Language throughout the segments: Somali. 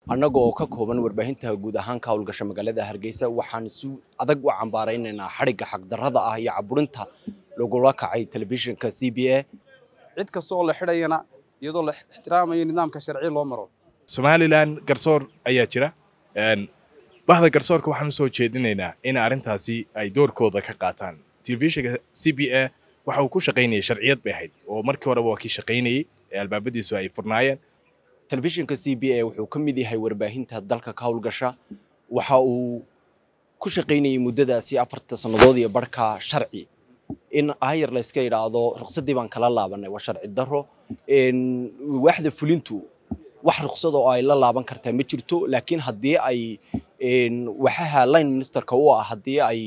annaga oo ka kooban warbaahinta guud ahaan ka howlgasha magaalada hargeysa waxaan si adag u cambaaraynaynaa xadhigga xaqdarrada ah iyo caburinta lagula kacay telefishinka c b a cid kasta oo la xidhayana iyadoo la ixtiraamayo nidaamka sharci loo maro somalilan garsoor ayaa jira bahda garsoorka waxaan usoo jeedinaynaa in arrintaasi ay doorkooda ka qaataan telefishinka c b a waxa uu ku shaqaynayay sharciyad bay ahayd oo markii horeba waa kii shaqaynayey ee albaabadiisu ay furnaayeen telefishinka c b a wuxuu ka mid yahay warbaahinta dalka ka howlgasha waxa uu ku shaqaynayay muddadaasi afarta sannadood iyo barhka sharci in ayar la iska idhaahdo ruqsaddii baan kala laabanay waa sharci darro waaxda fulintu wax ruqsad oo ay la laaban kartaa ma jirto laakiin haddii ay waxaha line ministerka u ah haddii ay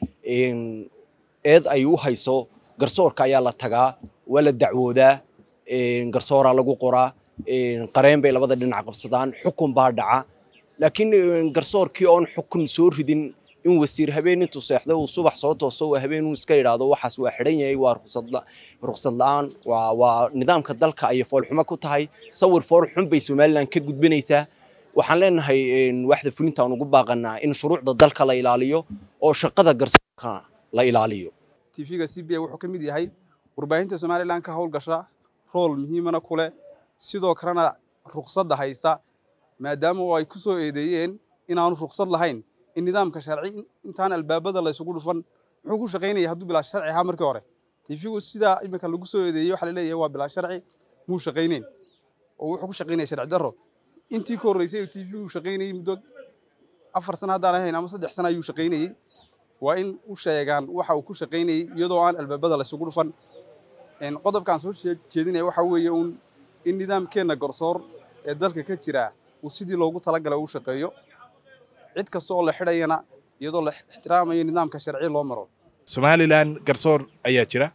eed ay u hayso garsoorka ayaa la tagaa waa la dacwoodaa garsooraa lagu qoraa qareen bay labada dhinac qabsadaan xukun baa dhaca laakiin garsoorkii oon xukun soo ridin in wasiir habeen intuu seexdo uu subax soo tooso habeen uu iska idhaahdo waxaas waa xidhan yahay waa ruqsad la-aan waa nidaamka dalka ayay foolxumo ku tahay sawir foolxun bay somalilan ka gudbinaysaa waxaan leenahay waaxda fulinta aan ugu baaqanaa in shuruucda dalka la ilaaliyo oo shaqada garsoorka la ilaaliyo tv-ga c b a wuxuu ka mid yahay warbaahinta somalilan ka howlgasha rool muhiimana ku leh sidoo kalena ruqsadda haysta maadaama oo ay ku soo eedeeyeen inaanu ruqsad lahayn in nidaamka sharci intaan albaabada la isugu dhufan muxuu ku shaqaynaya hadduu bilaa sharci ahaa markii hore tv-gu sidaa iminka lagu soo eedeeyey waxaa laleeyahay waa bilaa sharci muu shaqayneyn oo wuxuu ku shaqaynaya sharci darro intii ka horreysay oo tv-gu shaqaynayey muddo afar sano haddaan ahayn ama saddex sano ayuu shaqaynayey waa in u sheegaan waxa uu ku shaqaynayey iyadoo aan albaabada la isugu dhufan qodobkaan soo jeedinaya waxaa weeye uun in nidaamkeenna garsoor ee dalka ka jira uu sidii loogu talagalay uu shaqeeyo cid kasta oo la xidhayana iyadoo la ixtiraamayo nidaamka sharci loo maro somalilan garsoor ayaa jira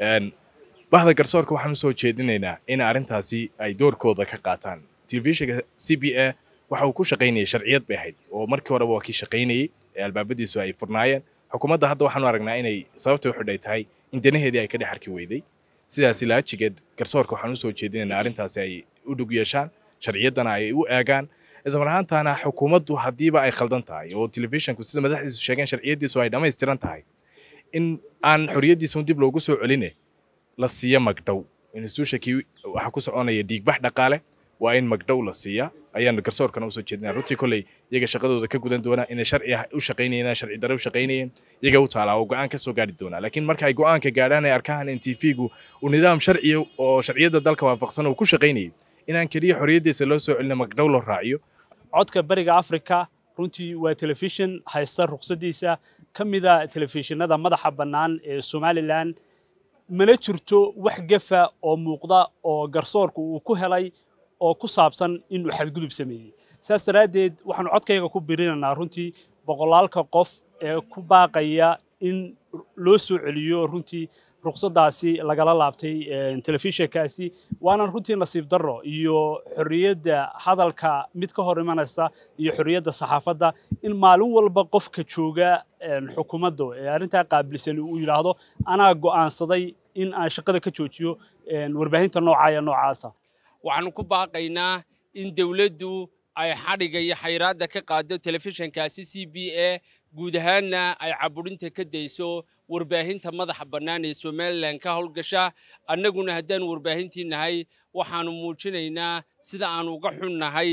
bahda garsoorka waxaan usoo jeedinaynaa in arrintaasi ay doorkooda ka qaataan telefishinka c b a waxa uu ku shaqaynayay sharciyad bay ahayd oo markii horeba waa kii shaqaynayey ee albaabadiisu ay furnaayeen xukuumadda hadda waxaanu aragnaa inay sababta u xidhay tahay in danaheedii ay ka dhex arki weyday sidaasi laajigeed garsoorka waxaan usoo jeedinaynaa arrintaasi ay u dhug yeeshaan sharciyaddana ay u eegaan ismar ahaantaana xukuumaddu haddiiba ay khaldan tahay oo telefishinku sida madaxdiisu sheegeen sharciyaddiisu ay dhammaystiran tahay in aan xorriyaddiisun dib loogu soo celine la siiya magdhow institutionkii waxaa ku soconaya dhiigbax dhaqaale waa in magdhow la siiya ayaanu garsoorkana usoo jeedinaa runtii kolley iyaga shaqadooda ka gudan doonaa inay sharci u shaqaynayeen sharci darre u shaqaynayeen iyaga u taalaa oo go'aan ka soo gaari doonaa laakiin marka ay go'aanka gaadhaan ay arkaan in tv-gu uu nidaam sharciya oo sharciyadda dalka waafaqsan uu ku shaqaynayay inaan keliya xorriyaddiisa loo soo celina magdhow loo raaciyo codka bariga africa runtii waa telefishin haysta ruqsaddiisa ka mida telefishinada madaxa bannaan ee somalilan mana jirto wax gefa oo muuqda oo garsoorku uu ku helay oo ku saabsan inuu xadgudub sameeyey saas daraaddeed waxaanu codkayga ku birinaynaa runtii boqolaalka qof ee ku baaqaya in loo soo celiyo runtii ruqsaddaasi lagala laabtay telefishinkaasi waana runtii nasiib darro iyo xorriyadda hadalka mid ka hor imanaysa iyo xorriyadda saxaafadda in maalin walba qofka jooga xukuumadda ee arrintaa qaabilsan uu yidhaahdo anaa go'aansaday in aan shaqada ka joojiyo warbaahinta noocaaya noocaasa waxaanu ku baaqaynaa in dawladdu ay xadhigga iyo xayraadda ka qaado telefishinkaasi c b a guud ahaanna ay caburinta ka dayso warbaahinta madaxa bannaan ee somalilan ka howlgasha annaguna haddaan warbaahintii nahay waxaanu muujinaynaa sida aanu uga xunnahay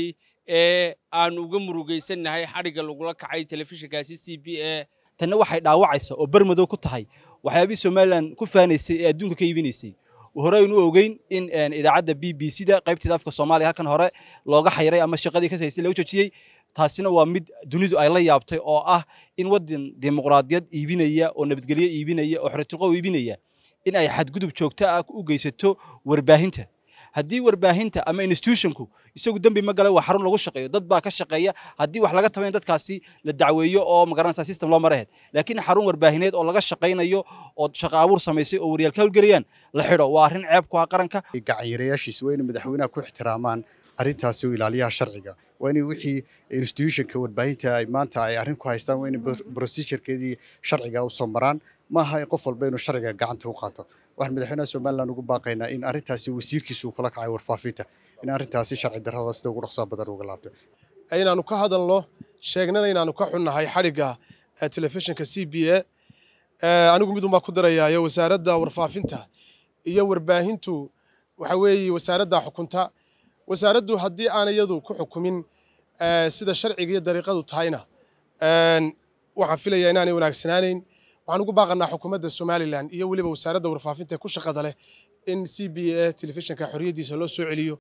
ee aanu uga murugaysannahay xadhigga lagula kacay telefishinkaasi c b a tanna waxay dhaawacaysaa oo bermadow ku tahay waxyaabihii somalilan ku faanaysay ee adduunka ka iibinaysay hore aynu ogeyn in idaacadda b b c da qaybteeda afka soomaaliya halkan hore looga xayray ama shaqadii ka haysay lagu joojiyey taasina waa mid dunidu ay la yaabtay oo ah in waddan dimuqraadiyad iibinaya oo nabadgelyo iibinaya oo xoritilqo iibinaya in ay xadgudub joogto ah u geysato warbaahinta haddii warbaahinta ama institutionku isagu dembi ma gala waa xarun lagu shaqeeyo dad baa ka shaqeeya haddii wax laga tabayn dadkaasi la dacweeyo oo magaranaysa system loo maraheed laakiin xarun warbaahineed oo laga shaqaynayo oo shaqo abuur samaysay oo waryaal ka howlgelayaan la xidho waa arrin ceeb ku ah qaranka gacanyareyaashiisa waa inay madaxweynaha ku ixtiraamaan arrintaasi oo ilaaliyaha sharciga waa inay wixii institutionka warbaahinta ay maanta ay arrin ku haystaan waa inay procedurekeedii sharciga u soo maraan maaha in qof walba inuu sharciga gacanta u qaato waxaan madaxweynaha somalilan ugu baaqaynaa in arrintaasi wasiirkiisa uu kula kacay warfaafinta in arrintaasi sharci darrada sida ugu dhaqsaa badan uga laabto inaanu ka hadalno sheegnana inaanu ka xunnahay xadhigga telefishinka c b a anigu midun baa ku darayaayo wasaaradda warfaafinta iyo warbaahintu waxa weeye wasaaradda xukunta wasaaraddu haddii aan iyadu ku xukumin sida sharciga iyo dariiqadu tahayna waxaan filayaa inaanay wanaagsanaanayn waxaan ugu baaqanaa xukuumadda somalilan iyo weliba wasaaradda warfaafinta ee ku shaqada leh in c b a telefishinka xorriyaddiisa loo soo celiyo